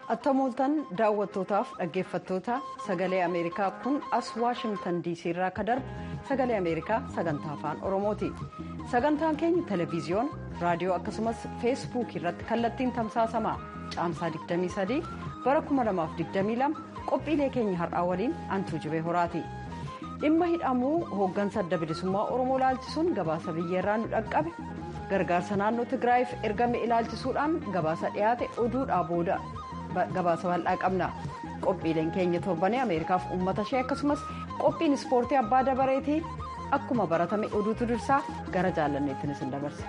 attamooltan daawwattootaaf dhaggeeffattoota sagalee ameerikaa kun as waashimtan diisii irraa akka darbu sagalee ameerikaa sagantaa afaan oromooti sagantaan keenya televiziyoon raadiyoo akkasumas feesbuukii irratti kallattiin tamsaasama caamsaa 23 bara 2022 qophiilee keenya har'aa waliin antuu jibee horaati dhimma hidhamuu hooggansa adda bilisummaa oromoo ilaalchisuun gabaasa biyyeerraa nu dhaqqabe gargaarsa naannoo tigraayiif ergame ilaalchisuudhaan gabaasa dhiyaate oduudhaa booda gabaasa bal'aa qabna qophiileen keenya torbanii ameerikaaf uummata ishee akkasumas qophiin ispoortii abbaa dabareetii akkuma baratame oduutu dursaa gara jaalanneettiin isin dabarsa.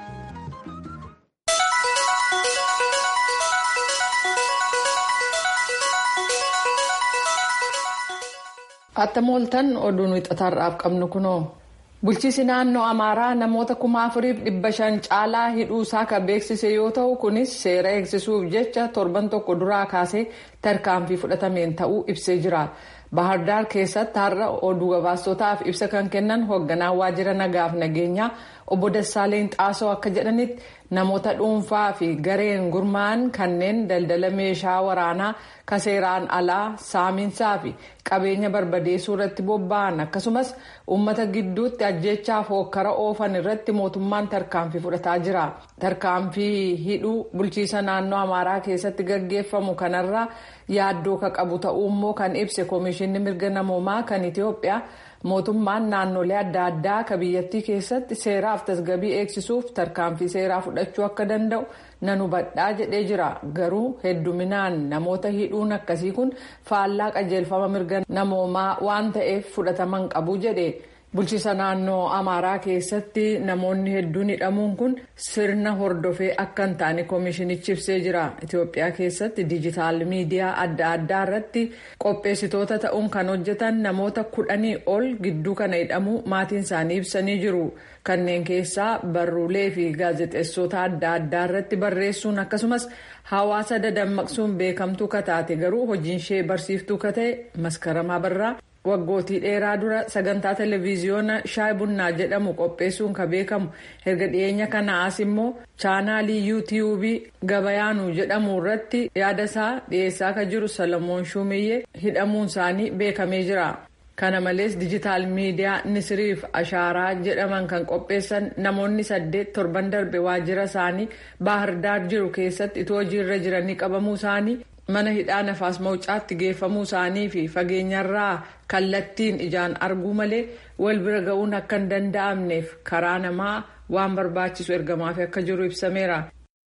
attamooltan oduun wixataarraaf qabnu kunoo. bulchiisi naannoo amaaraa namoota kuma afuriif dhibba shan caalaa hidhuusaa kan beeksise yoo ta'u kunis seera eegsisuuf jecha torban tokko duraa kaasee tarkaanfii fudhatameen ta'uu ibsee jira bahardaar keessatti har'a oduu gabaastotaaf ibsa kan kennan hoogganaa waajjira nagaaf nageenyaa obbo Dassaaleen Xaasoo akka jedhanitti namoota dhuunfaa fi gareen gurmaa'an kanneen daldala meeshaa waraanaa kaseeraan alaa saaminsaa fi qabeenya barbadeessuu irratti bobba'an akkasumas uummata gidduutti ajjeechaaf hokkara oofan irratti mootummaan tarkaanfii fudhataa jira. Tarkaanfii hidhuu bulchiisa naannoo Amaaraa keessatti gaggeeffamu kanarraa yaaddoo ka qabu ta'uu immoo kan ibse Koomishinni Mirga Namoomaa kan Itoophiyaa mootummaan naannolee adda addaa ka biyyattii keessatti seeraaf tasgabii eegsisuuf tarkaanfii seeraa fudhachuu akka danda'u nan hubadhaa jedhee jira garuu hedduminaan namoota hidhuun akkasii kun faallaa qajeelfama mirga namoomaa waan ta'eef fudhataman qabu jedhe bulchiisa naannoo amaaraa keessatti namoonni hedduun hidhamuun kun sirna hordofee akka hin taane koomishinichi ibsee jira itiyoophiyaa keessatti diijitaal miidiyaa adda addaa irratti qopheessitoota ta'uun kan hojjetan namoota kudhanii ol gidduu kana hidhamuu maatiin isaanii ibsanii jiru kanneen keessaa barruulee fi gaazexeessota adda addaa irratti barreessuun akkasumas hawaasa dadammaqsuun beekamtuu kataate garuu hojiin ishee barsiiftuu kata'e maskaramaa barraa. waggootii dheeraa dura sagantaa televiziyoona shaay bunnaa jedhamu qopheessuun ka beekamu erga dhiyeenya kana as immoo chaanaalii yuutiyuubii gabayaanuu jedhamu irratti yaada isaa dhiyeessaa ka jiru salamoon shumiyyee hidhamuun isaanii beekamee jira. kana malees dijitaal miidiyaa nisiriif ashaaraa jedhaman kan qopheessan namoonni saddeet torban darbe waajjira isaanii baahirdaar jiru keessatti itoo hojiirra jiranii qabamuu isaanii mana hidhaa nafaas mawucaatti geeffamuu isaanii fi fageenyarraa kallattiin ijaan arguu malee wal bira ga'uun akka hin danda'amneef karaa namaa waan barbaachisu ergamaaf akka jiru ibsameera.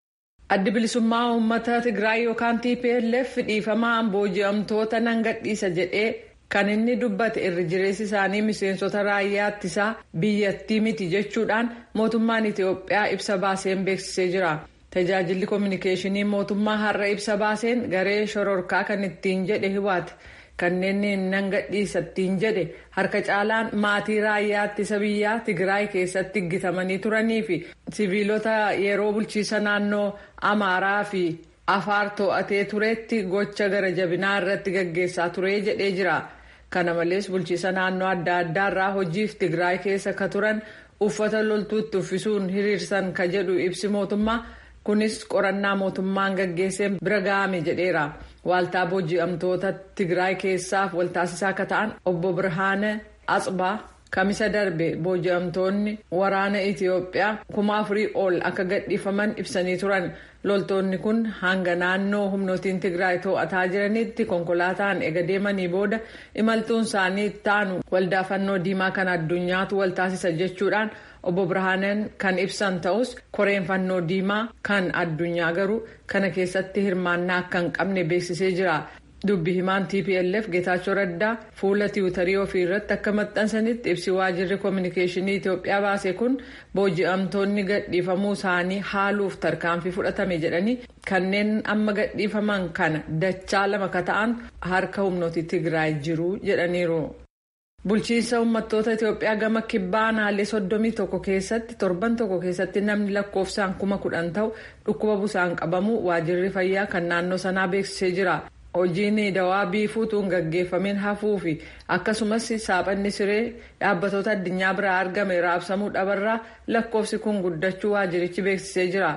addi bilisummaa uummata tigraay yookaan tplf dhiifamaan booji'amtoota nan gadhiisa jedhee kan inni dubbate irri jireessi isaanii miseensota raayyaa ittisaa biyyattii miti jechuudhaan mootummaan itiyoophiyaa ibsa baaseen beeksisee jira. tajaajilli koominikeeshinii mootummaa har'a ibsa baaseen garee shororkaa kan ittiin jedhe hiwaate kanneen nan gadhiisa ittiin jedhe harka caalaan maatii raayyaa ittisa biyyaa tigraay keessatti gitamanii turanii fi siviilota yeroo bulchiisa naannoo amaaraa fi afaar to'atee turetti gocha gara jabinaa irratti gaggeessaa ture jedhee jira kana malees bulchiisa naannoo adda addaarraa hojiif tigraay keessa ka turan uffata loltuutti uffisuun hiriirsan ka jedhu ibsi mootummaa. kunis qorannaa mootummaan gaggeesseen bira ga'ame jedheera waaltaa booji'amtoota tigraay keessaaf waltaasisaa akka ta'an obbo birhaane atsbaa kamisa darbe booji'amtoonni waraana itiyoophiyaa kuma afurii ol akka gadhiifaman ibsanii turan loltoonni kun hanga naannoo humnootiin tigraay to'ataa jiranitti konkolaataan ega deemanii booda imaltuun isaanii taanu waldaa fannoo diimaa kan addunyaatu waltaasisa jechuudhaan. obbo birhaanen kan ibsan ta'us koreen fannoo diimaa kan addunyaa garuu kana keessatti hirmaannaa akka hin qabne beeksisee jira dubbi himaan tplf geetaachoo raddaa fuula tiwutarii ofii irratti akka maxxansanitti ibsi waajjirri koominikeeshinii itiyoophiyaa baase kun booji'amtoonni gadhiifamuu isaanii haaluuf tarkaanfii fudhatame jedhanii kanneen amma gadhiifaman kana dachaa lama ka ta'an harka humnooti tigraay jiru jedhaniiru. bulchiinsa uummattoota itiyoophiyaa gama kibbaa naanlee soddomii tokko keessatti torban tokko keessatti namni lakkoofsaan kuma kudhan ta'u dhukkuba busaan qabamu waajjirri fayyaa kan naannoo sanaa beeksisee jira hojiin dawaa biifuutuun gaggeeffameen hafuu fi akkasumas saaphanni siree dhaabbatoota addunyaa biraa argame raabsamuu dhabarraa lakkoofsi kun guddachuu waajjirichi beeksisee jira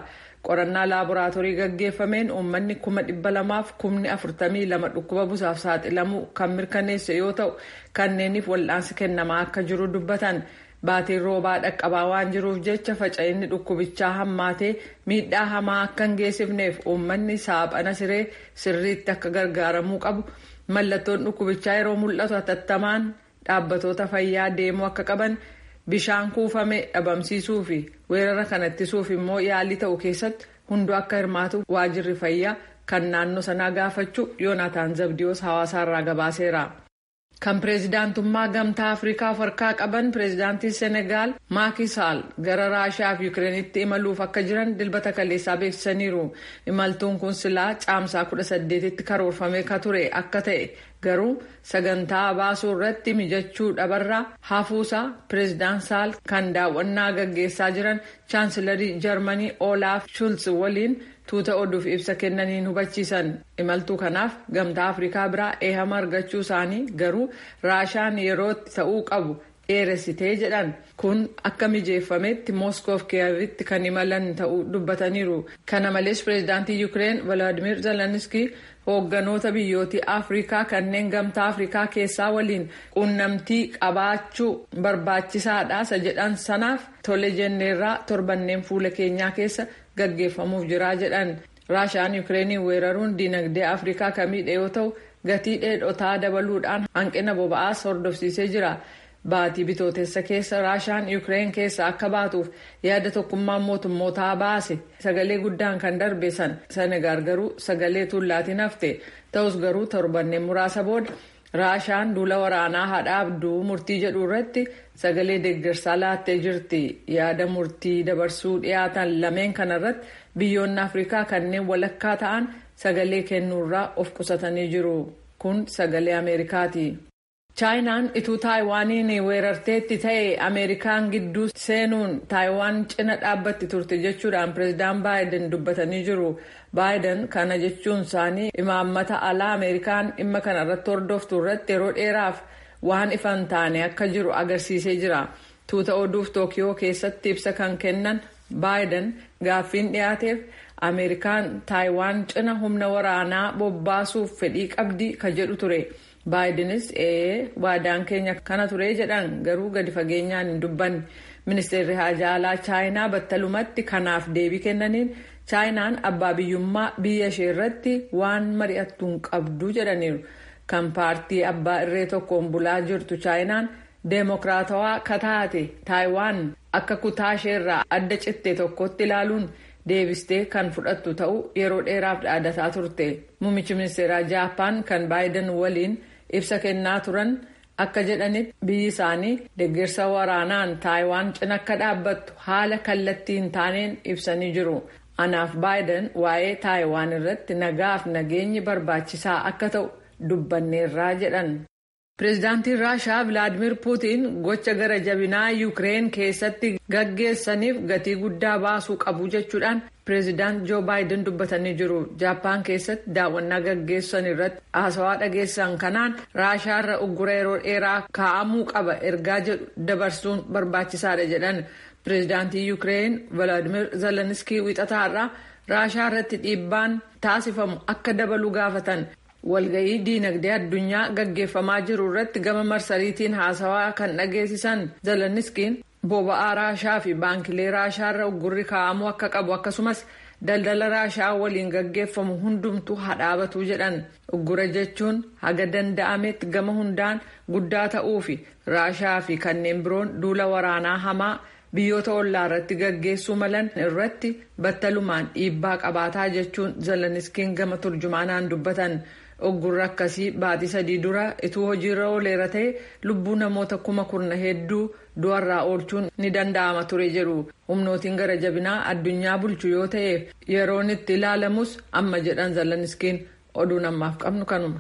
qorannaa laaboraatoorii gaggeeffameen uummanni kuma dhibba lamaaf kumni afurtamii lama dhukkuba busaaf saaxilamuu kan mirkaneesse yoo ta'u kanneeniif wal'aansi kennamaa akka jiru dubbatan. Baatiin roobaa dhaqqabaa waan jiruuf jecha faca'inni dhukkubichaa hammaatee miidhaa hamaa akka hin geessifneef uummanni saaphana siree sirriitti akka gargaaramuu qabu mallattoon dhukkubichaa yeroo mul'atu hatattamaan dhaabbatoota fayyaa deemuu akka qaban bishaan kuufame dhabamsiisuu fi weerara kana ittisuuf immoo yaalii ta'u keessatti hunduu akka hirmaatu waajirri fayyaa kan naannoo sanaa gaafachuu yoonaataan zabdiyoos hawaasaarraa gabaaseera. kan pireezidaantummaa gamtaa afrikaa of harkaa qaban pireezidaantiin senegaal maakisaal gara raashaa fi yukireenitti imaluuf akka jiran dilbata kaleessaa beeksisaniiru imaltuun kun silaa caamsaa 18tti karoorfamee ka ture akka ta'e garuu sagantaa baasuu irratti mijachuu dhabarraa hafuusaa pireezidaan saal kan daawwannaa gaggeessaa jiran chaansilarii jarmanii olaaf shulz waliin tuuta oduuf ibsa kennaniin hubachiisan imaltuu kanaaf gamtaa afrikaa biraa eehama argachuu isaanii garuu raashaan yerootti ta'uu qabu dheeressitee jedhan kun akka mijeeffametti mooskoof kiyevitti kan imalan ta'uu dubbataniiru kana malees pireezidaantii yuukireen valaadimir zelenskii hoogganoota biyyootii afrikaa kanneen gamtaa afrikaa keessaa waliin quunnamtii qabaachuu barbaachisaadha jedhan sanaaf tole jenneerraa torbanneen fuula keenyaa keessa gaggeeffamuuf jiraa jedhan raashaan yukireeniin weeraruun dinagdee afrikaa kan miidhe yoo ta'u gatii dheedhotaa dabaluudhaan hanqina boba'aas hordofsiisee jira baatii bitootessa keessa raashaan yukireen keessa akka baatuuf yaada tokkummaan mootummootaa baase sagalee guddaan kan darbe san senegaal garuu sagalee tuullaatiin hafte ta'us garuu torbanneen muraasa booda raashaan duula waraanaa hadhaabduu murtii jedhu irratti sagalee deeggarsaa laattee jirti yaada murtii dabarsuu dhiyaatan lameen kanarratti biyyoonni afrikaa kanneen walakkaa ta'an sagalee kennuurraa of qusatanii jiru kun sagalee ameerikaati. chaayinaan ituu taayiwaaniin weerarteetti ta'e ameerikaan gidduu seenuun taayiwaan cina dhaabbatti turte jechuudhaan pireezidaan baayiden dubbatanii jiru baayiden kana jechuun isaanii imaammata alaa ameerikaan dhimma kana irratti hordoftu irratti yeroo dheeraaf waan ifan taane akka jiru agarsiisee jira tuuta oduuf tookiyoo keessatti ibsa kan kennan baayiden gaaffiin dhiyaateef ameerikaan taayiwaan cina humna waraanaa bobbaasuuf fedhii qabdi ka jedhu ture. baayidenis ee waadaan keenya kana ture jedhan garuu gadi fageenyaan hin dubbanne ministeerri haajaa alaa chaayinaa battalumatti kanaaf deebii kennaniin chaayinaan abbaa biyyummaa biyya ishee irratti waan mari'attu hin qabdu jedhaniiru kan paartii abbaa irree tokkoon bulaa jirtu chaayinaan deemokiraatawaa kataate taayiwaan akka kutaa isheerraa adda citte tokkotti ilaaluun deebistee kan fudhattu ta'uu yeroo dheeraaf dhaadataa turte muummichi ministeeraa jaapaan kan baayiden waliin. ibsa kennaa turan akka jedhanitti biyyi isaanii deeggarsa waraanaan taayiwaan cina akka dhaabbattu haala kallattii hin taaneen ibsanii jiru anaaf baayiden waa'ee taayiwaan irratti nagaaf nageenyi barbaachisaa akka ta'u dubbanneerraa jedhan. pireezidaantiin raashaa vilaadimir puutiin gocha gara jabinaa yuukireen keessatti gaggeessaniif gatii guddaa baasuu qabu jechuudhaan pireezidaant joo baayiden dubbatanii jiru jaappaan keessatti daawwannaa gaggeessan irratti haasawaa dhageessan kanaan raashaarra uggura yeroo dheeraa kaa'amuu qaba ergaa jedhu dabarsuun barbaachisaadha jedhan pireezidaantii yuukireen vilaadimir zelenskii wixataarraa raashaa irratti dhiibbaan taasifamu akka dabalu gaafatan. walga'ii diinagdee addunyaa gaggeeffamaa jiru irratti gama marsariitiin haasawaa kan dhageessisan zeleniskiin boba'aa raashaa fi baankilee raashaarra uggurri kaa'amuu akka qabu akkasumas daldala raashaa waliin gaggeeffamu hundumtu hadhaabatu jedhan uggura jechuun haga danda'ametti gama hundaan guddaa ta'uu fi raashaa fi kanneen biroon duula waraanaa hamaa biyyoota ollaa irratti gaggeessuu malan irratti battalumaan dhiibbaa qabaataa jechuun zeleniskiin gama turjumaanaan dubbatan. uggurri akkasii baatii sadii dura ituu hojiirra ooleera ta'e lubbuu namoota kuma kurna hedduu du'arraa oolchuun ni danda'ama ture jedhu humnootiin gara jabinaa addunyaa bulchu yoo ta'eef yeroon itti ilaalamus amma jedhan zeleniskiin oduun ammaaf qabnu kanuma.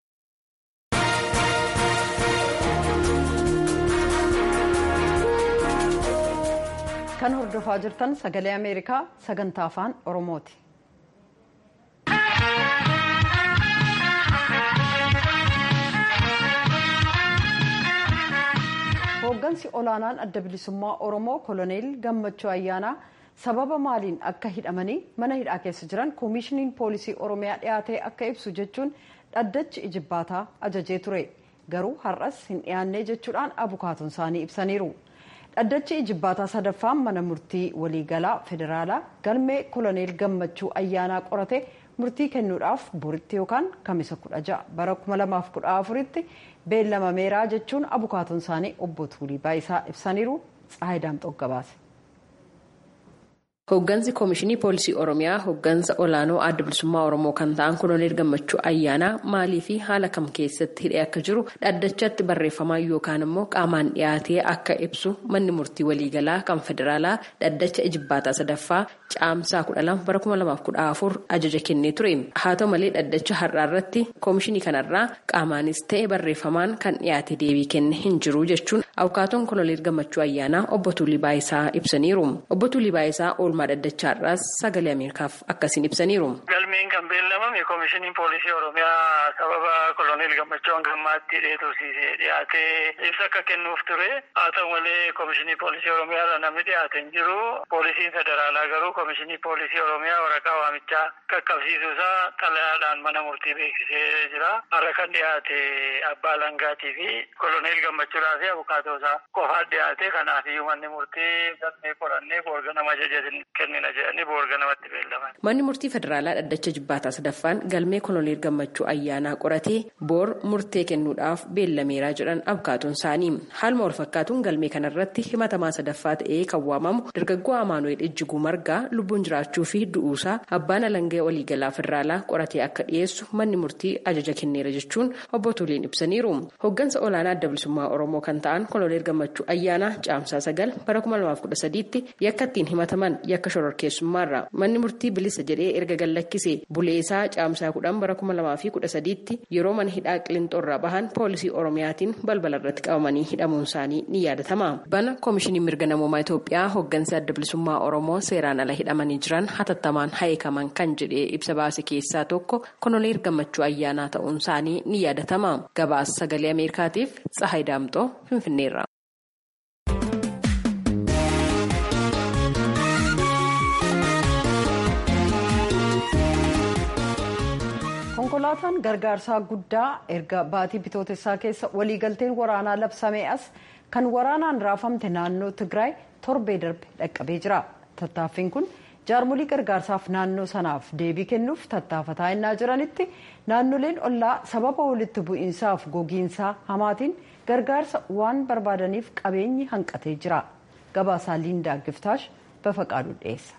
kan hordofaa jirtan sagalee ameerikaa sagantaa afaan oromooti. hooggansi olaanaan adda bilisummaa oromoo koloneel gammachuu ayyaanaa sababa maaliin akka hidhamanii mana hidhaa keessa jiran koomishiniin poolisii oromiyaa dhiyaatee akka ibsu jechuun dhaddachi ijibbaataa ajajee ture garuu har'as hin dhiyaannee jechuudhaan abukaatoon isaanii ibsaniiru. dhaddachi ijibbaataa sadaffaan mana murtii waliigalaa federaalaa galmee koloneel gammachuu ayyaanaa qorate murtii kennuudhaaf boritti yookaan kamisa kudha ja'a bara kuma lamaaf kudha afuritti beellamameeraa jechuun abukaatoon isaanii obbo Tuulii Baayisaa ibsaniiru Tsahayi Daamxoo gabaase. Hooggansi Koomishinii Poolisii Oromiyaa hooggansa olaanoo adda bilisummaa Oromoo kan ta'an Koloneel Gammachuu Ayyaanaa maalii fi haala kam keessatti hidhee akka jiru dhaddachatti barreeffamaan yookaan immoo qaamaan dhiyaatee akka ibsu manni murtii waliigalaa kan federaalaa dhaddacha ijibbaataa sadaffaa caamsaa kudha lama bara kuma lamaaf kudha afur ajaja kennee ture. Haa ta'u malee dhaddacha har'aa irratti koomishinii kanarraa qaamaanis ta'e barreeffamaan kan dhiyaate deebii kenne hin jiru jechuun abukaatoon Koloneel Gammachuu Ayyaanaa obbo Tuulii Baayisaa ibsaniiru. Obbo Tuulii Baayisaa oolmaa dhaddachaarraas sagalee ameerikaaf akkasiin ibsaniiru. Galmeen kan beellamame koomishiniin poolisii oromiyaa sababa koloneel gammachuu hangammaatti dheetusiisee dhiyaatee ibsa akka kennuuf ture haa ta'u malee koomishinii poolisii oromiyaa namni dhiyaate hin jiru poolisiin federaalaa garuu koomishinii poolisii oromiyaa waraqaa waamichaa qaqqabsiisuusaa xalayaadhaan mana murtii beeksisee jira har'a kan dhiyaate abbaa langaatii fi koloneel gammachuudhaa fi abukaatoosaa qofaa dhiyaate kanaafiyyuu manni murtii galmee qorannee boorganama ajajatin kennina jedhanii boorganamatti beellaman. Manni murtii federaalaa dhaddacha jibbaataa sadaffaan galmee koloneel gammachuu ayyaanaa qoratee boor murtee kennuudhaaf beellameeraa jedhan abukaatoon isaanii haaluma wal fakkaatuun galmee kanarratti himatamaa sadaffaa ta'ee kan waamamu dargaggoo amaanu'eel ijjiguu margaa lubbuun jiraachuu fi du'uusaa abbaan alangee waliigalaa federaalaa qoratee akka dhiyeessu manni murtii ajaja kenneera jechuun obbo Tuuliin ibsaniiru. Hooggansa olaanaa adda bilisummaa oromoo kan ta'an koloneel gammachuu ayyaanaa caamsaa sagal bara kuma lamaaf kudha sadiitti yakka ittiin himataman yakka shororkeessummaarra manni murtii bilisa jedhee erga gallakkise buleesaa caamsaa kudhan bara kuma lamaa fi kudha sadiitti yeroo mana hidhaa qilinxoorraa bahan poolisii oromiyaatiin balbala irratti qabamanii hidhamuun isaanii ni yaadatama. bana koomishinii mirga namoomaa Itoophiyaa hooggansi adda bilisummaa oromoo seeraan ala hidhamanii jiran hatattamaan haayekaman kan jedhee ibsa baase keessaa tokko koloneel gammachuu ayyaanaa ta'uun isaanii ni yaadatama. gabaasa sagalee ameerikaatiif tsahayi daamxoo finfinneerra. konkolaataan gargaarsaa guddaa erga baatii bitootessaa keessa waliigalteen waraanaa labsamee as kan waraanaan raafamte naannoo tigraay torbee darbe dhaqqabee jira tattaaffiin kun jaarmolii gargaarsaaf naannoo sanaaf deebii kennuuf tattaafataa innaa jiranitti naannoleen ollaa sababa walitti bu'iinsaaf gogiinsaa hamaatiin gargaarsa waan barbaadaniif qabeenyi hanqatee jira gabaasaa liindaa giftaash bafaqaaduu dhiyeessa.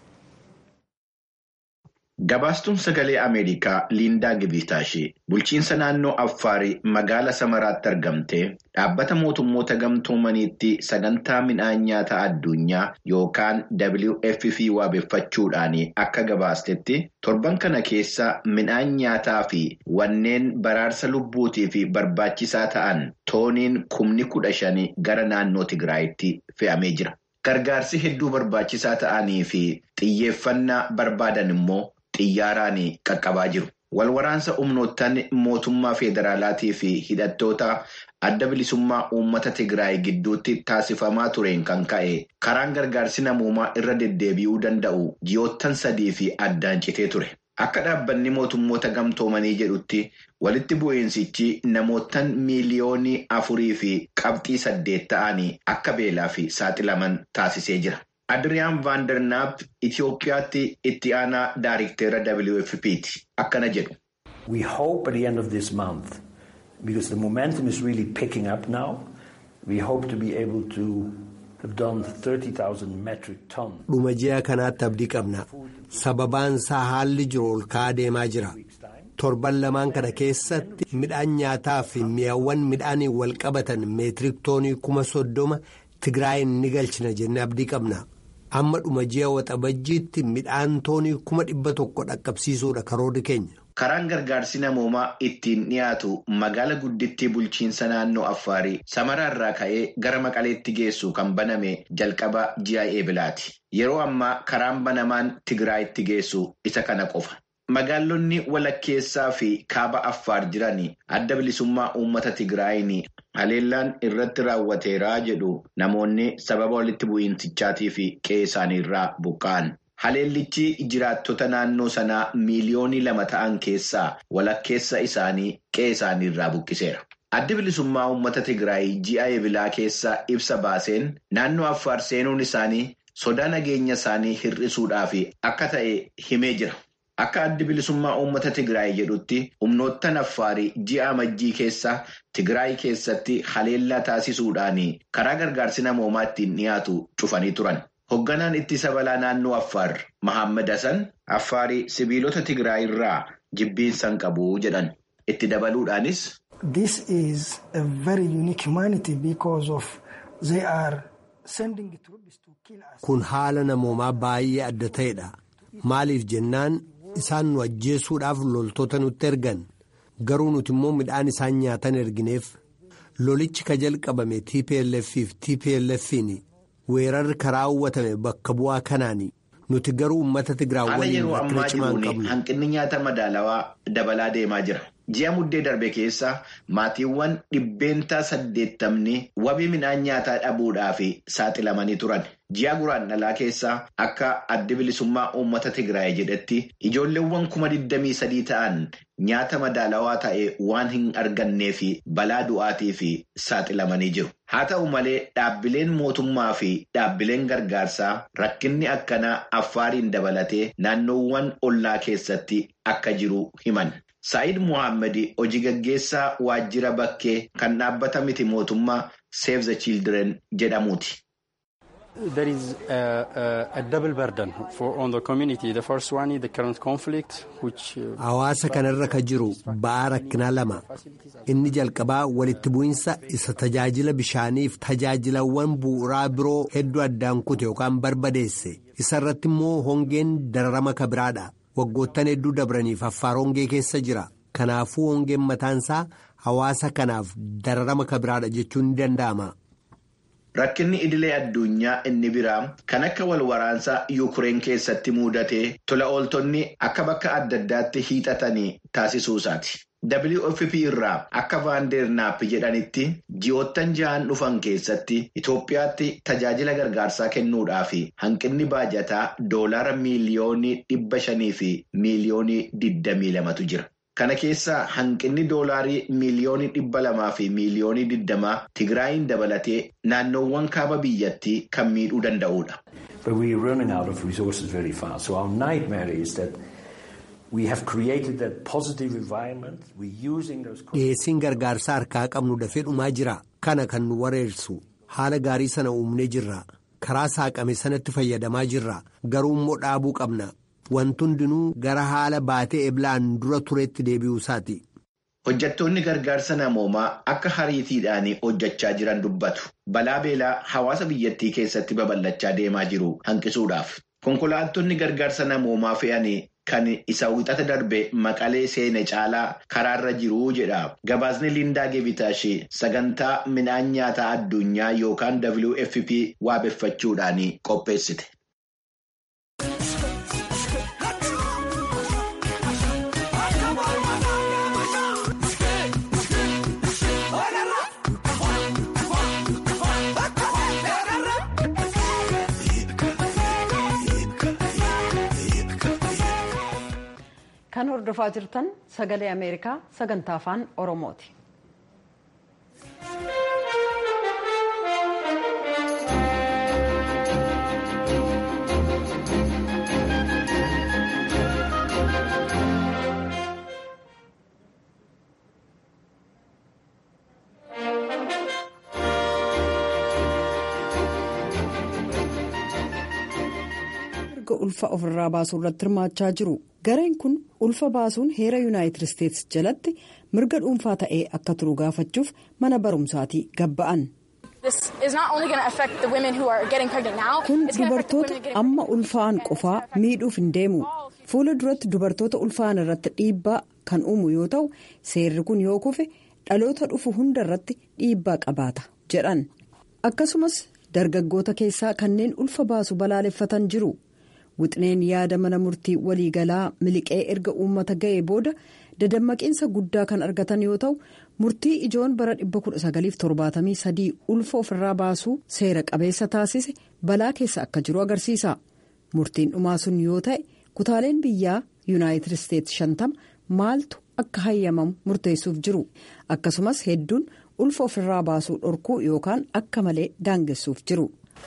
Gabaastuun sagalee Ameerikaa Liindaa Gibitaashee bulchiinsa naannoo Affaarii magaala Samaraatti argamtee dhaabbata mootummoota gamtoomaniitti sagantaa midhaan nyaataa addunyaa yookaan WFP waabeffachuudhaan akka gabaastetti torban kana keessa midhaan nyaataa fi wanneen baraarsa lubbuutiif barbaachisaa ta'an tooniin kumni kudha shanii gara naannoo Tigraayitti fe'amee jira. Gargaarsi hedduu barbaachisaa ta'anii fi xiyyeeffannaa barbaadan immoo. xiyyaaraan qaqqabaa jiru. Walwaraansa humnoottan mootummaa federaalaatii fi hidhattoota adda bilisummaa uummata Tigraay gidduutti taasifamaa tureen kan ka'e karaan gargaarsi namoomaa irra deddeebi'uu danda'u ji'oottan sadii fi addaan citee ture. Akka dhaabbanni mootummoota gamtoomanii jedhutti walitti bu'iinsichi namoottan miiliyoonii afurii fi qabxii saddeet ta'anii akka beelaa fi saaxilaman taasisee jira. Adriyaan Vaandernaap Itoophiyaatti itti aanaa daariktera WFP'ti. Akkana jedhu. We hope at the end of this month, because the momentum is really picking up now, we hope to be able to have done 30,000 metric tons. Dhuma ji'a kanaatti abdii qabna. Sababaan isaa haalli jiru ol ka'aa deemaa jira. Torban lamaan kana keessatti midhaan nyaataa fi mi'aawwan midhaaniin wal qabatan meetirik toonii kuma soddoma Tigraayin ni galchina jennee abdii qabna. Amma dhuma ji'a waxabajjiitti midhaan toonii kuma dhibba tokko dhaqqabsiisuudha karoorri keenya. Karaan gargaarsi namoomaa ittiin dhiyaatu magaala guddittii bulchiinsa naannoo Affaarii Samaraarraa ka'ee gara Maqaleetti geessu kan baname jalqaba ji'a eebilaati. Yeroo ammaa karaan banamaan Tigraayitti geessu isa kana qofa. magaalonni walakkeessaa fi kaaba affaar jiran adda bilisummaa uummata tigraayin haleellaan irratti raawwateeraa jedhu namoonni sababa walitti bu'iinsichaatii fi qe'ee isaaniirraa buqqa'an. Haleellichi jiraattota naannoo sanaa miiliyoonii lama ta'an keessaa walakkeessa isaanii qe'ee isaaniirraa buqqiseera. Addi bilisummaa uummata Tigraay ji'a eebilaa keessa ibsa baaseen naannoo Affaar seenuun isaanii sodaa nageenya isaanii hir'isuudhaaf akka ta'e himee jira. Akka addi bilisummaa uummata Tigraay jedhutti humnoottan Affaarii ji'a amajjii keessa Tigraay keessatti haleellaa taasisuudhaan karaa gargaarsi namoomaa ittiin dhiyaatu cufanii turan. Hoogganaan ittisa balaa naannoo Affaar Mahammad Hassan Affaarii sibiilota Tigraay irraa jibbiinsan qabu jedhan. Itti dabaluudhaanis. This is a very unique humanity because of they are sending troops to kill us. Kun haala namoomaa baay'ee adda ta'edha. Maaliif jennaan isaan nu ajjeesuudhaaf loltoota nutti ergan garuu nuti immoo midhaan isaan nyaatan ergineef lolichi ka jalqabame TPLF fi TPLF'n weerarri karaa hawwatame bakka bu'aa kanaani. Nuti garuu uummata Tigraay waliin rakkina cimaa hin qabnu. Hanqinni nyaata madaalawaa dabalaa deemaa jira. Ji'a muddee darbe keessa maatiiwwan dhibbeentaa saddeettamni wabii midhaan nyaataa dhabuudhaaf saaxilamanii turan. Ji'a guraandhalaa keessa akka addi bilisummaa uummata Tigraay jedhetti ijoolleewwan kuma digdamii sadii ta'an nyaata madaalawaa ta'e waan hin argannee fi balaa du'aatii fi saaxilamanii jiru. Haa ta'u malee dhaabbileen mootummaa fi dhaabbileen gargaarsaa rakkinni akkanaa affaariin dabalatee naannoowwan ollaa keessatti akka jiru himan. Saayid Muhammad hojii gaggeessaa waajjira bakkee kan dhaabbata miti mootummaa Save the Children jedhamuuti. There is a, a, a double burden for on the community. The first one is the current conflict, which. Hawaasa kanarra ka jiru ba'aa rakkinaa lama. Inni jalqabaa walitti bu'insa isa tajaajila bishaaniif tajaajilawwan bu'uuraa biroo hedduu addaan kute yookaan barbadeesse. Isa irratti immoo hongeen dararama ka biraadha. Waggoottan hedduu dabraniif affaar hongee keessa jira. Kanaafuu hongeen mataansaa hawaasa kanaaf dararama ka biraadha jechuun ni danda'ama. Rakkinni idilee addunyaa inni biraa kan akka wal waraansaa Yuukireen keessatti mudatee tola ooltonni akka bakka adda addaatti hiixatanii taasisuusaati. WFP irraa akka vaandeernaap jedhanitti ji'oottan ja'an dhufan keessatti Itoophiyaatti tajaajila gargaarsaa kennuudhaaf hanqinni baajataa doolaara miiliyoonii dhibba shanii fi miiliyoonii digdamii lamatu jira. Kana keessaa hanqinni doolaarii miiliyoonii dhibba lamaa fi miiliyoonii digdamaa Tigraayin dabalatee naannoowwan kaaba biyyattii kan miidhuu danda'udha. But we are running out of resources very fast. So our nightmare is that we have created that positive environment. We're using those. Dhiyeessiin gargaarsaa harkaa qabnu dafee dhumaa jira. Kana kan nu wareersu haala gaarii sana uumnee jirra. Karaa saaqame sanatti fayyadamaa jirra. Garuu immoo dhaabuu qabna. Wanti hundinuu gara haala baatee eblaan dura turetti deebi'uu isaati. Hojjettoonni gargaarsa namoomaa akka hariitiidhaan hojjechaa jiran dubbatu. Balaa beelaa hawaasa biyyattii keessatti babal'achaa deemaa jiru hanqisuudhaaf. Konkolaattonni gargaarsa namoomaa fe'anii kan isa wixata darbe maqalee seene caalaa karaarra jiru jedha. Gabaasni Liindaa Geebitaashee sagantaa midhaan nyaataa addunyaa yookaan WFP waabeffachuudhaan qopheessite. Kan hordofaa jirtan sagalee Ameerikaa sagantaa afaan Oromooti. erga ulfa ofirraa baasuu irratti hirmaachaa jiru. gareen kun ulfa baasuun heera yuunaayitid isteetsi jalatti mirga dhuunfaa ta'ee akka turu gaafachuuf mana barumsaatii gabba'an. kun dubartoota amma ulfaa'an qofaa miidhuuf hin deemu fuula duratti dubartoota ulfaa'an irratti dhiibbaa kan uumu yoo ta'u seerri kun yoo kufe dhaloota dhufu hunda irratti dhiibbaa qabaata jedhan akkasumas dargaggoota keessaa kanneen ulfa baasu balaaleffatan jiru. wixineen yaada mana murtii waliigalaa miliqee erga uummata ga'ee booda dadammaqiinsa guddaa kan argatan yoo ta'u murtii ijoon bara 1973 ulfa ofirraa baasuu seera qabeessa taasise balaa keessa akka jiru agarsiisa murtiin dhumaa sun yoo ta'e kutaaleen biyyaa yuunaayitid isteetsi 50 maaltu akka hayyamamu murteessuuf jiru akkasumas hedduun ulfa ofirraa baasuu dhorkuu yookaan akka malee daangessuuf jiru.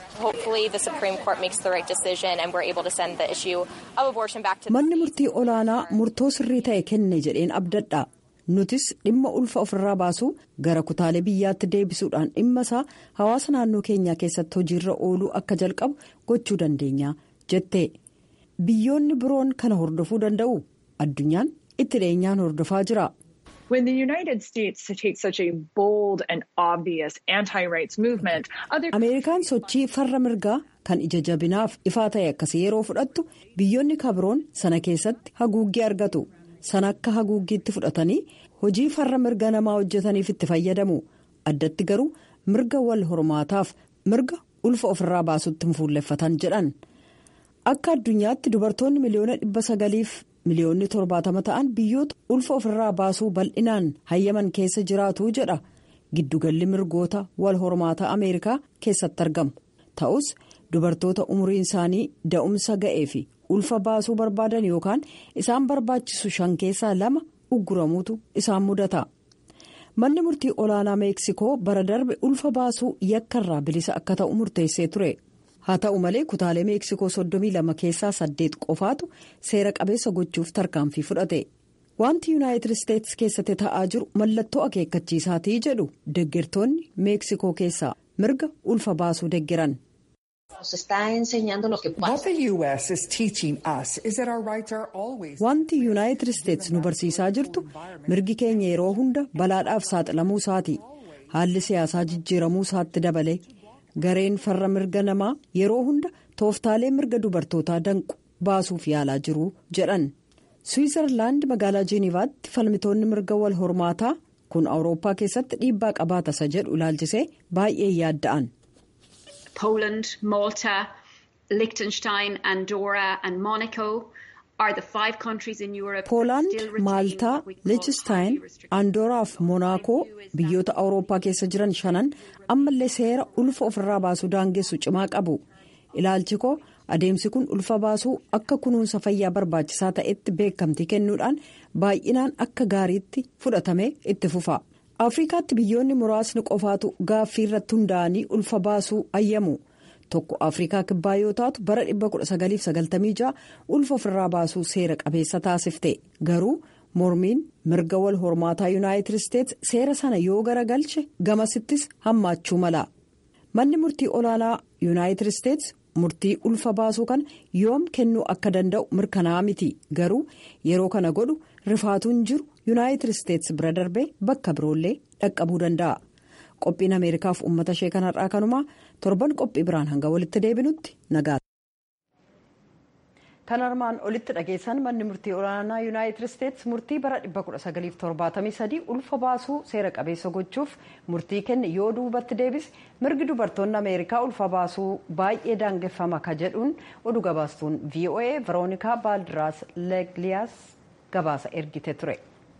manni murtii olaanaa murtoo sirrii ta'e kenne jedheen abdadha nutis dhimma ulfa ofirraa baasuu gara kutaalee biyyaatti deebisuudhaan dhimma isaa hawaasa naannoo keenyaa keessatti hojiirra ooluu akka jalqabu gochuu dandeenya jette biyyoonni biroon kana hordofuu danda'u addunyaan itti dhiyeenyaan hordofaa jira. When the United States takes such a bold and obvious anti-rights movement, other Ameerikaan sochii farra mirgaa kan ija jabinaaf ifaa ta'e akkasii yeroo fudhattu biyyoonni kabiroon sana keessatti haguuggii argatu sana akka haguuggiitti fudhatanii hojii farra mirga namaa hojjetaniif itti fayyadamu addatti garuu mirga wal hormaataaf mirga ulfa ofirraa baasutti fuulleffatan jedhan akka addunyaatti dubartoonni miliyoona dhibba sagaliif. miliyoonni torbaatama ta'an biyyoota ulfa ofirraa baasuu bal'inaan hayyaman keessa jiraatu jedha giddugalli mirgoota wal hormaataa ameerikaa keessatti argamu ta'us dubartoota umriin isaanii da'umsa ga'ee fi ulfa baasuu barbaadan yookaan isaan barbaachisu shan keessaa lama ugguramuutu isaan mudata manni murtii olaanaa meeksikoo bara darbe ulfa baasuu yakkarraa bilisa akka ta'u murteessee ture. haa ta'u malee kutaalee meeksikoo 32 keessaa 8 qofaatu seera qabeessa gochuuf tarkaanfii fudhate wanti yuunaayitid isteetsi keessatti ta'aa jiru mallattoo akeekkachiisaatii jedhu deggertoonni meeksikoo keessaa mirga ulfa baasuu deggeran. wanti yuunaayitid isteetsi nu barsiisaa jirtu mirgi keenya yeroo hunda balaadhaaf saaxilamuu isaati haalli siyaasaa jijjiiramuu isaatti dabale. gareen farra mirga namaa yeroo hunda tooftaalee mirga dubartootaa danqu baasuuf yaalaa jiru jedhan swiizerlaand magaalaa jeenivaatti falmitoonni mirga wal hormaataa kun awurooppaa keessatti dhiibbaa qabaata isa jedhu ilaalchisee baay'ee yaadda'an. Poland, Malta, Liechtenstein, Andorra and Monaco are the five countries in Europe. Poolaand, Maaltaa, Liechtenstein, Andooraa fi Monaakoo biyyoota awurooppaa keessa jiran shanan ammallee seera ulfa ofirraa baasuu daangessu cimaa qabu. Ilaalchi koo adeemsi kun ulfa baasuu akka kunuunsa fayyaa barbaachisaa ta'etti beekamtii kennuudhaan baay'inaan akka gaariitti fudhatamee itti fufa. Afrikaatti biyyoonni muraasni qofaatu gaaffii irratti hundaa'anii ulfa baasuu ayyamu. tokko afrikaa kibbaa yoo taatu bara 1996 ulfa ofirraa baasuu seera qabeessa taasifte garuu mormiin mirga wal hormaataa yuunaayitid isteetsi seera sana yoo garagalche gamasittis hammaachuu mala manni murtii olaanaa yuunaayitid isteetsi murtii ulfa baasuu kana yoom kennuu akka danda'u mirkanaa miti garuu yeroo kana godhu rifaatuun jiru yuunaayitid isteetsi bira darbee bakka biroollee dhaqqabuu danda'a. qophiin ameerikaaf uummata ishee kanarraa kanumaa torban qophii biraan hanga walitti deebinutti nagaa. kan armaan olitti dhageessan manni murtii olaanaa yuunaayitid isteetsi murtii bara 1973 ulfa baasuu seera qabeessa gochuuf murtii kenne yoo duubatti deebise mirgi dubartoonni ameerikaa ulfa baasuu baay'ee daangeffama ka jedhuun oduu gabaastuun voa veroonikaa baaldiraas legliyaas gabaasa ergite ture.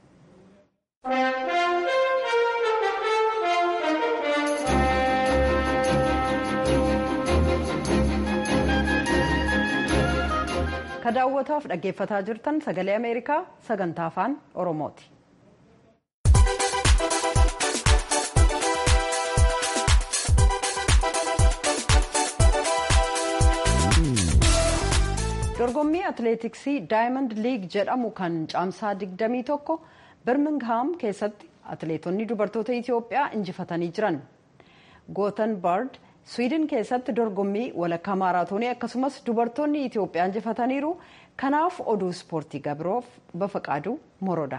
ka daawwataaf dhaggeeffataa jirtan sagalee ameerikaa sagantaa afaan oromooti. dorgommii atileetiksii daayimand liig jedhamu kan caamsaa 21 birmingham keessatti atileetonni dubartoota itiyoophiyaa injifatanii jiran gootenbard Sweden keessatti dorgommii walakkaa maaraatoonii akkasumas dubartoonni Itoophiyaa injifataniiru. Kanaaf oduu ispoortii gabiroof bafaqaaduu moroodha.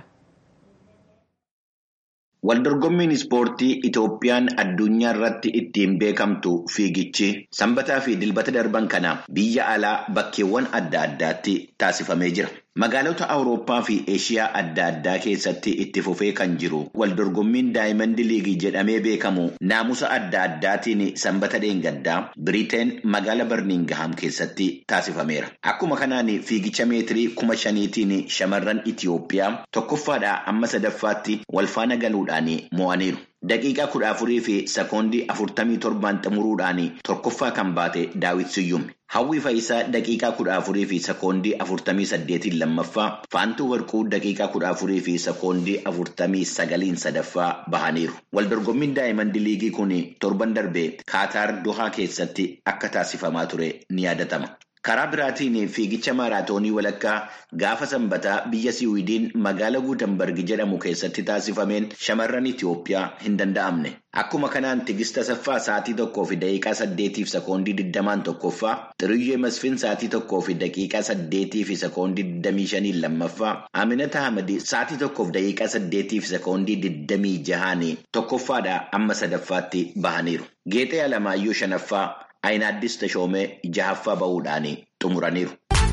Waldorgommiin ispoortii Itoophiyaan addunyaa irratti ittiin beekamtu fiigichi sanbataa fi dilbata darban kana biyya alaa bakkeewwan adda addaatti taasifamee jira. Magaalota Awurooppaa fi Eeshiyaa adda addaa keessatti itti fufee kan jiru waldorgommiin Daayimand Liigii jedhamee beekamu naamusa adda addaatiin sanbata dheengaddaa Biriteen magaala Barmingham keessatti taasifameera. Akkuma kanaan fiigicha meetirii kuma shaniitiin shamarran Itiyoophiyaa tokkoffaadhaa amma sadaffaatti walfaana galuudhaan mo'aniiru. Daqiiqaa kudha afurii fi sekoondii afurtamii torbaan xumuruudhaan tokkoffaa kan baate Daawit Siyyum. Hawwii Fayisaa daqiiqaa kudha afurii fi sekoondii afurtamii saddeetiin lammaffaa, Faantuu Warquu daqiiqaa kudha afurii fi sekoondii afurtamii sagaliin sadaffaa bahaniiru. Waldorgommiin Daayimand Liigii kun torban darbee Kaataar Dohaa keessatti akka taasifamaa ture ni yaadatama. Karaa biraatiin fiigicha maaraatoonii walakkaa gaafa sanbataa biyya Siwiidiin magaala Guutambargi jedhamu keessatti taasifameen shamarran Itiyoophiyaa hin danda'amne. Akkuma kanaan Tigist Asaffaa sa'aatii tokkoo fi daqiiqaa saddeetiif sekoondii digdamaan tokkoffaa, Xiriyyee Masfin sa'aatii tokkoo fi daqiiqaa saddeetii fi sekoondii digdamii shaniin lammaffaa, Aminata Ahmadi sa'aatii tokkoof daqiiqaa saddeetii fi sekoondii digdamii jahaanii tokkoffaadhaa amma sadaffaatti bahaniiru. Geexee Alamaayyoo shanaffaa. Ayinaaddis Tashoomee jahaffaa bahuudhaan xumuraniiru.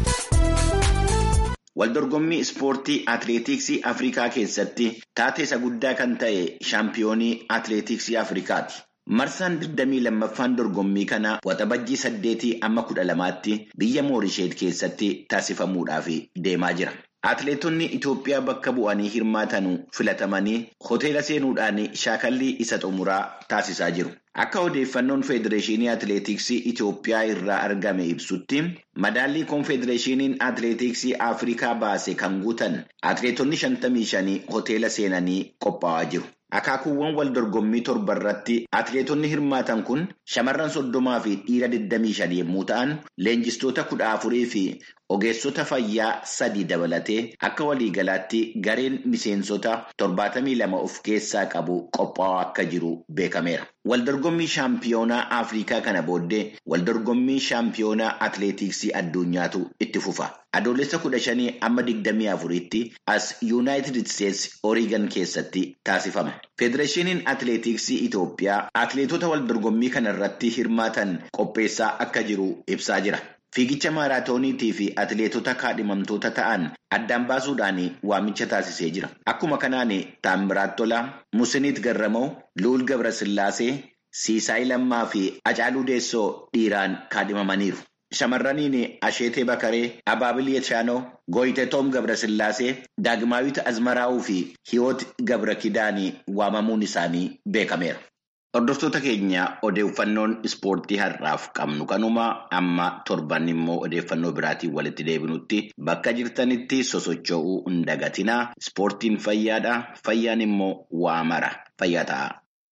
Waldorgommii ispoortii atileetiksii Afrikaa keessatti taateessa guddaa kan ta'e shaampiyoonii atileetiksii Afrikaati. Marsaan 22ffaan dorgommii kana waxabajjii saddeetii amma kudha lamaatti biyya Moorisheet keessatti taasifamuudhaaf deemaa jira. Atileetonni Itoophiyaa bakka bu'anii hirmaatan filatamanii hoteela seenuudhaan shaakallii isa xumuraa taasisaa jiru. Akka odeeffannoon Federeeshinii Atileetiksii Itoophiyaa irraa argame ibsutti madaallii Koonfedereeshiniin Atileetiksii Afrikaa baase kan guutan atileetonni 55 hoteela seenanii qophaa'aa jiru. Akaakuuwwan wal dorgommii torba irratti atileetonni hirmaatan kun shamarran soddomaa fi dhiira 25 yommuu ta'an leenjistoota kudha afurii fi ogeessota fayyaa sadi dabalatee akka waliigalaatti gareen miseensota 72 of keessaa qabu qophaa'aa akka jiru beekameera. Waldorgommii shaampiyoonaa Afrikaa kana booddee waldorgommii shaampiyoonaa atileetiksii addunyaatu itti fufa. Adoolessa kudha shanii amma digdamii afuritti as Yuunaayitid Isteetsi Oreegan keessatti taasifama. Federeeshiniin atileetiksii Itoophiyaa atileetota waldorgommii kana irratti hirmaatan qopheessaa akka jiru ibsaa jira. Fiigicha maaraatooniitii fi atileetota kaadhimamtoota ta'an addaan baasuudhaan waamicha taasisee jira. Akkuma kanaan Taammiraat Tolaa, Musiniit Garramoo, Luul Gabrasillaasee, Siisaay Lammaa fi Acaaluu Deessoo dhiiraan kaadhimamaniiru. Shamarraniin Asheetee Bakaree, Abaabil Yeshaanoo, Gooyitee Toom Gabrasillaasee, Daagmaawit Azmaraa'uu fi Hiwoot Gabra Kidaanii waamamuun isaanii beekameera. Hordoftoota keenya odeeffannoon ispoortii har'aaf qabnu kanuma amma torban immoo odeeffannoo biraatiin walitti deebinutti bakka jirtanitti sosocho'uu hin dagatinaa. Ispoortiin fayyaadha. Fayyaan immoo waa mara. Fayyaa ta'a.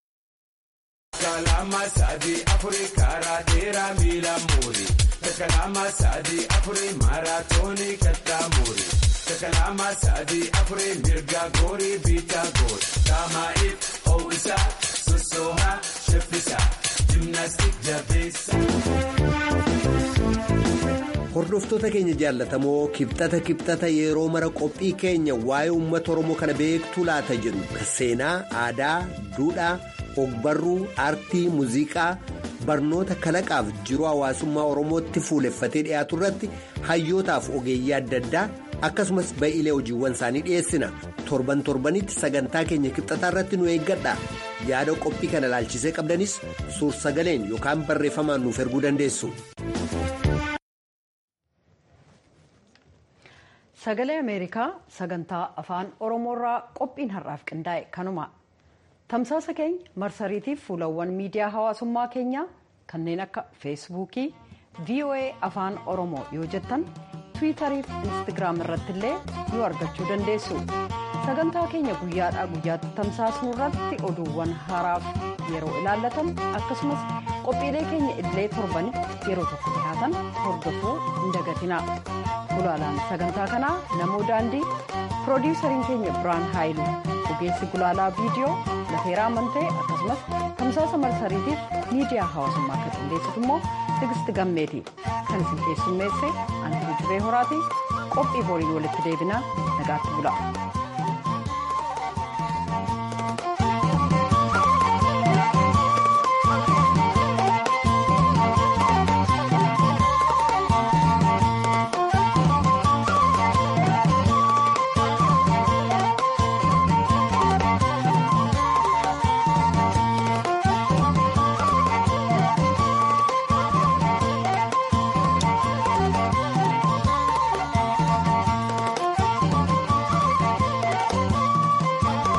Hordoftoota keenya jaallatamoo kibxata kibxata yeroo mara qophii keenya waa'ee uummata Oromoo kana beektuu laata jennu kan seenaa, aadaa, duudhaa, ogbarruu, aartii, muuziqaa, barnoota kalaqaaf jiruu hawaasummaa Oromootti fuuleffatee dhiyaatu irratti hayyootaaf ogeeyyii adda addaa akkasumas ba'iilee hojiiwwan isaanii dhiyeessina. Torban torbanitti sagantaa keenya kibxataa irratti nu eeggadha. Yaada qophii kana ilaalchisee qabdanis suur sagaleen yookaan barreeffamaan nuuf erguu dandeessu. Sagalee Ameerikaa sagantaa afaan Oromoorraa qophiin har'aaf qindaa'e kanuma. Tamsaasa keenya marsariitiif fuulawwan miidiyaa hawaasummaa keenyaa kanneen akka feesbuukii VOA afaan Oromoo yoo jettan tiwiitarii fi instagiraam irratti illee nu argachuu dandeessu. Sagantaa keenya guyyaadhaa guyyaatti tamsaasnu irratti oduuwwan haaraaf yeroo ilaallatan akkasumas qophiilee keenya illee torbanitti yeroo tokko dhihaatan hordofuu hin dagatina. Gulaalaan sagantaa kanaa namoo daandii piroodiwusariin keenya biraan haayilu ogeessi gulaalaa viidiyoo lafeeraa amantee akkasumas tamsaasa marsariitiif miidiyaa hawaasummaa akka qindeessitu immoo tigisti gammeeti kan isin keessummeesse antii jibee horaatii qophii boriin walitti deebinaa nagaatti bula.